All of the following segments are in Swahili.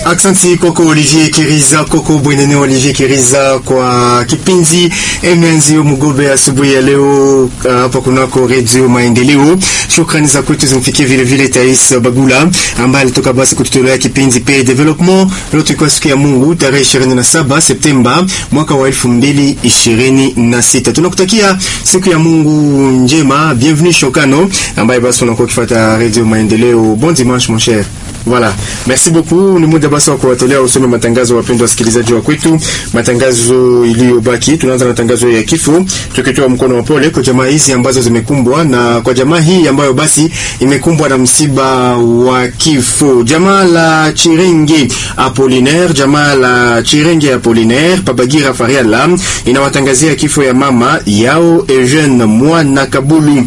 Aksanti kwako Olivier Kiriza, kwako Bwenene Olivier Kiriza kwa kipindi Emeanzio Mugobe asubuhi ya leo hapa uh, kunako Radio Maendeleo. Shukrani za kwetu zimfikie vile vile Tais Bagula ambaye alitoka basi kututolea kipindi Pay Development. Leo tulikuwa siku ya Mungu tarehe 27 Septemba mwaka wa 2026. Tunakutakia siku ya Mungu njema. Bienvenue Shokano ambaye basi unakuwa ukifuata Radio Maendeleo. Bon dimanche mon cher. Voilà. Merci beaucoup. Ni muda basi wa kuwatolea usome matangazo wapendwa wasikilizaji wa kwetu. Matangazo iliyobaki tunaanza na tangazo ya kifo, tukitoa mkono wa pole kwa jamaa hizi ambazo zimekumbwa na kwa jamaa hii ambayo basi imekumbwa na msiba wa kifo. Jamaa la Chirenge Apollinaire, jamaa la Chirenge Apollinaire Pabagira Fariala inawatangazia kifo ya mama yao Eugene Mwana Kabulu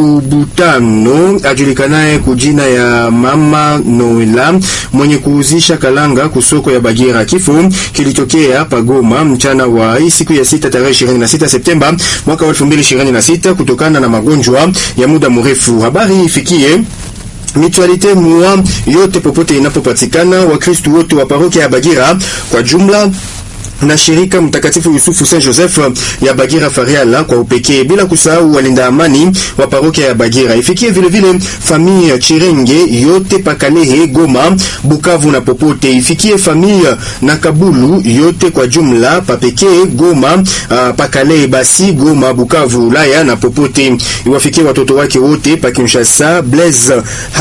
Kubutano ajulikanaye kujina ya mama no Noela mwenye kuuzisha kalanga kusoko ya Bagira. Kifo kilitokea Pagoma mchana wa hii siku ya sita tarehe 26 Septemba mwaka wa 2026 kutokana na magonjwa ya muda mrefu. Habari ifikie Mutualite mua yote popote inapopatikana, Wakristu wote wa parokia ya Bagira kwa jumla na shirika Mtakatifu Yusufu Saint Joseph ya Bagira Fariala kwa upekee, bila kusahau walinda amani wa parokia ya Bagira. Ifikie vile vile familia Chirenge yote Pakalehe, Goma, Bukavu na popote. Ifikie familia na Kabulu yote kwa jumla papekee, Goma, uh, Pakalehe, basi Goma, Bukavu, Ulaya na popote. Iwafikie watoto wake wote pa Kinshasa, Blaise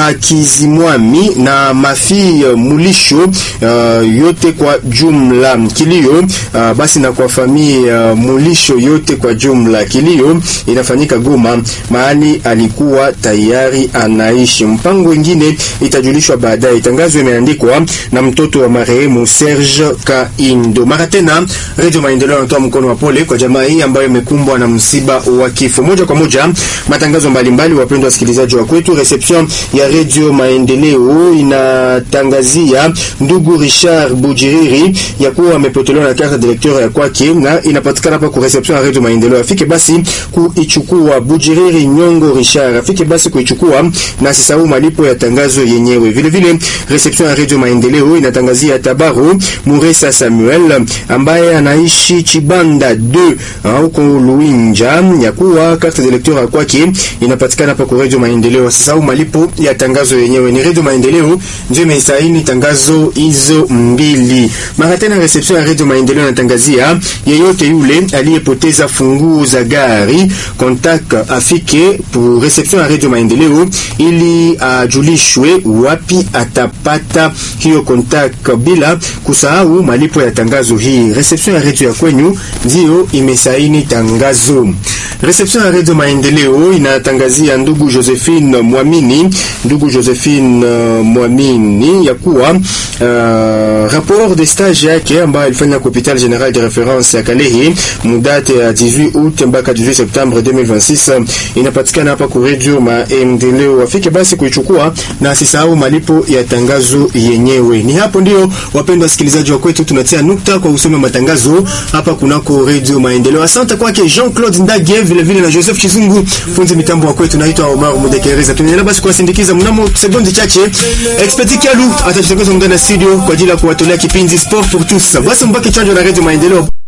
Hakizimwami na Mafi Mulisho uh, yote kwa jumla. Kilio Uh, basi na kwa familia uh, Mulisho yote kwa jumla. Kilio inafanyika Goma, mahali alikuwa tayari anaishi. Mpango wengine itajulishwa baadaye. Tangazo imeandikwa na mtoto wa marehemu Serge Kaindo. Mara tena, Radio Maendeleo anatoa mkono wa pole kwa jamaa hii ambayo imekumbwa na msiba wa kifo. Moja kwa moja, matangazo mbalimbali, wapendwa wasikilizaji wa kwetu. Reception ya Radio Maendeleo inatangazia ndugu Richard Bujiriri ya kuwa amepotelewa na carte directeur ya kwake na inapatikana hapa ku reception ya Radio Maendeleo. Afike basi kuichukua. Bujiriri Nyongo Richard afike basi kuichukua na asisahau malipo ya tangazo yenyewe. Vile vile reception ya Radio Maendeleo inatangazia Tabaru Muresa Samuel ambaye anaishi Chibanda 2 huko Luinja ya kuwa carte directeur ya kwake inapatikana hapa ku Radio Maendeleo. Asisahau malipo ya tangazo yenyewe. Ni Radio Maendeleo ndio imesaini tangazo hizo mbili. Mara tena reception ya Radio Maendeleo natangazia yeyote yule aliyepoteza funguo za gari contact afike pour reception ya Radio Maendeleo ili ajulishwe uh, wapi atapata hiyo contact, bila kusahau malipo ya tangazo hii. Reception ya radio ya kwenyu ndio imesaini tangazo. Reception ya Radio Maendeleo inatangazia ndugu Josephine Mwamini, ndugu Josephine uh, Mwamini ya kuwa uh, rapport de stage yake ambayo alifanya hôpital général de référence ya Kalehe mudate ya 18 août mpaka 18 septembre 2026 inapatikana hapa ku Radio Maendeleo. Wafike basi kuichukua na asisahau malipo ya tangazo yenyewe. Ni hapo ndio, wapendwa wasikilizaji wa kwetu, tunatia nukta kwa usome matangazo hapa kunako Radio Maendeleo. Asante kwake Jean-Claude Ndage, vile vile na Joseph Chizungu, funzi mitambo wa kwetu. Naitwa Omar Mudekereza. Tunaendelea basi kuwasindikiza mnamo sekondi chache. Expert Kalu atajitokeza ndani ya studio kwa ajili ya kuwatolea kipindi Sport pour tous. Basi mbaki chanjo na Radio Maendeleo.